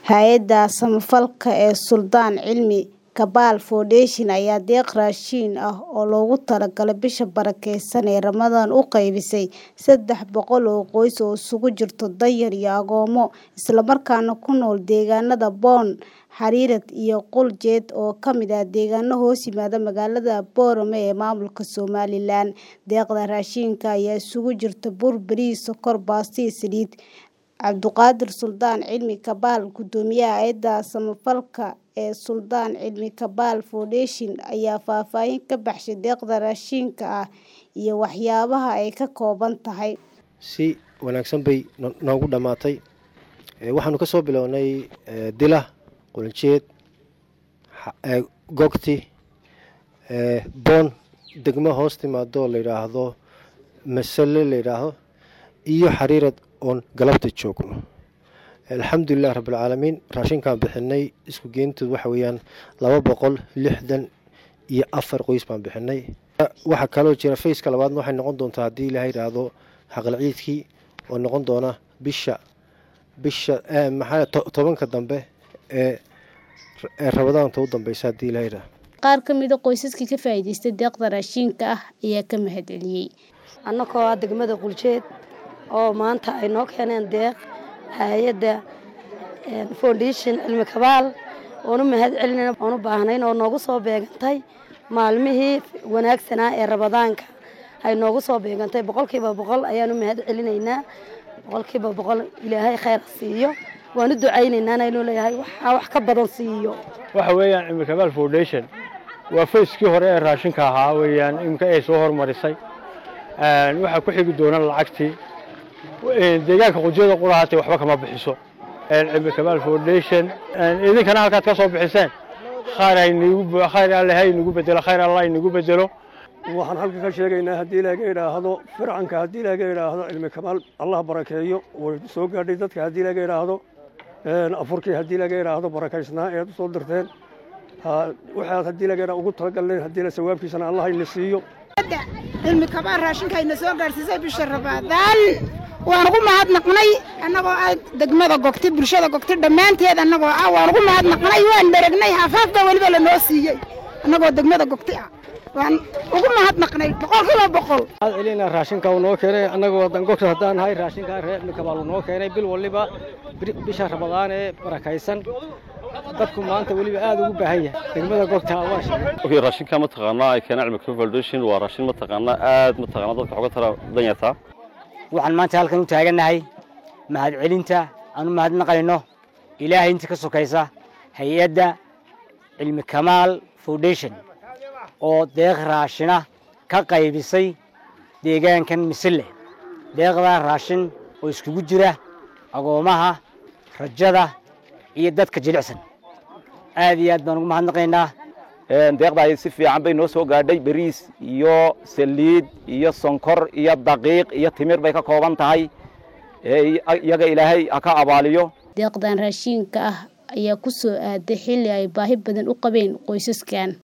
Hay'adda samafalka ee Suldaan Cilmi Kabbal Foundation ayaa deeq raashin ah oo loogu talagalay bisha barakeysan ee Ramadaan u qaybisay saddex boqol oo qoys oo isugu jira danyar iyo agoomo, isla markaana ku nool deegaanada Boon, Xariirad iyo Qul-Jeed oo ka mid ah deegaano hoos yimaada magaalada Boorame ee maamulka Somaliland. Deeqdan raashinka ayaa isugu jirta bur, bariis, sokor, baasto iyo saliid. Cabduqaadir Suldaan Cilmi Kabbal, Guddoomiyaha Hay'adda Samafalka ee Suldaan Cilmi Kabbal Foundation, ayaa faahfaahin ka bixiyay deeqda raashinka ah iyo waxyaabaha ay ka kooban tahay. Si wanaagsan bay noogu dhammaatay. Waxaanu ka soo bilownay Dila, Qul-Jeed, Gogti, Boon, degmo hoos timaado la yidhaahdo Masale la yidhaahdo iyo Xariirad oon galabta joogno. Alxamdulilah rabbil caalamiin raashinkaan bixinay isku geyntood waxa weeyaan laba boqol lixdan iyo afar qoys baan bixinay. Waxaa kaloo jira fayska labaadna waxay noqon doontaa haddii ilaahay yidhaahdo xaqal ciidkii oo noqon doona bisha bisha maxaa tobanka dambe ee ee Ramadaanta u dambeysa haddii ilaahay yidhaahdo. Qaar ka mid ah qoysaskii ka faa'iidaystay deeqda raashinka ah ayaa ka mahadceliyay. annagoo ah degmada Qul-Jeed oo maanta ay noo keeneen deeq hay'adda foundation Cilmi Kabbal oon u mahad celinayna oon u baahnayn oo noogu soo beegantay maalmihii wanaagsanaa ee Ramadaanka ay noogu soo beegantay boqolkiiba boqol ayaan u mahad celinaynaa boqolkiiba boqol ilaahay khayr ha siiyo waan u ducaynaynaa inuu leeyahay waxaa wax ka badan siiyo waxa weeyaan Cilmi Kabbal Foundation waa fayskii hore ee raashinka ahaa weeyaan imka ay soo hormarisay waxaa ku xigi doona lacagtii deegaanka qujada qurahaatay waxba kama bixiso Cilmi Kabbal Foundation idinkana halkaad ka soo bixiseen khayr aynigu khayr alle haynigu bedelo khayr allah aynigu bedelo waxaan halka ka sheegaynaa haddii laga idhaahdo fircanka haddii laga idhaahdo cilmi kabaal allah barakeeyo way soo gaadhay dadka haddii laga idhaahdo afurkii haddii laga idhaahdo barakaysnaa eed usoo dirteen waxaad haddii laga idhaahdo ugu talagalneen haddii la sawaabkiisana allah ina siiyo cilmi kabaal raashinka ayna soo gaadhsiisay bisha ramadaan waan ugu mahadnaqnay annagoo ah degmada gogti bulshada gogti dhammaanteed annagoo ah waan ugu mahadnaqnay waan dharagnay hafaaf baa weliba lanoo siiyey annagoo degmada gogti ah waan ugu mahadnaqnay boqolkiiba boqol waxaad celinaa raashinka uu noo keenay annagoo dangogta haddaan nahay raashinka reer Cilmi Kabbal uu noo keenay bil waliba bisha ramadaan ee barakaysan dadku maanta weliba aad ugu baahan yahay degmada gogta waa okay raashinka mataqaanaa ay keenay Cilmi Kabbal Foundation waa raashin mataqaanaa aad mataqaanaa dadka xoga tara danyarta waxaan maanta halkan u taagannahay mahad celinta aan u mahadnaqayno ilaahay inta ka sokaysa hay-adda cilmi kamaal foundation oo deeq raashina ka qaybisay deegaankan misille deeqdaa raashin oo iskugu jira agoomaha rajada iyo dadka jilicsan aad iyo aad baan ugu mahadnaqaynaa deeqdaa si fiican bay noo soo gaadhay bariis iyo saliid iyo sonkor iyo daqiiq iyo timir bay ka kooban tahay iyaga ilaahay ha ka abaaliyo deeqdan raashinka ah ayaa ku soo aaday xilli ay baahi badan u qabeen qoysaskan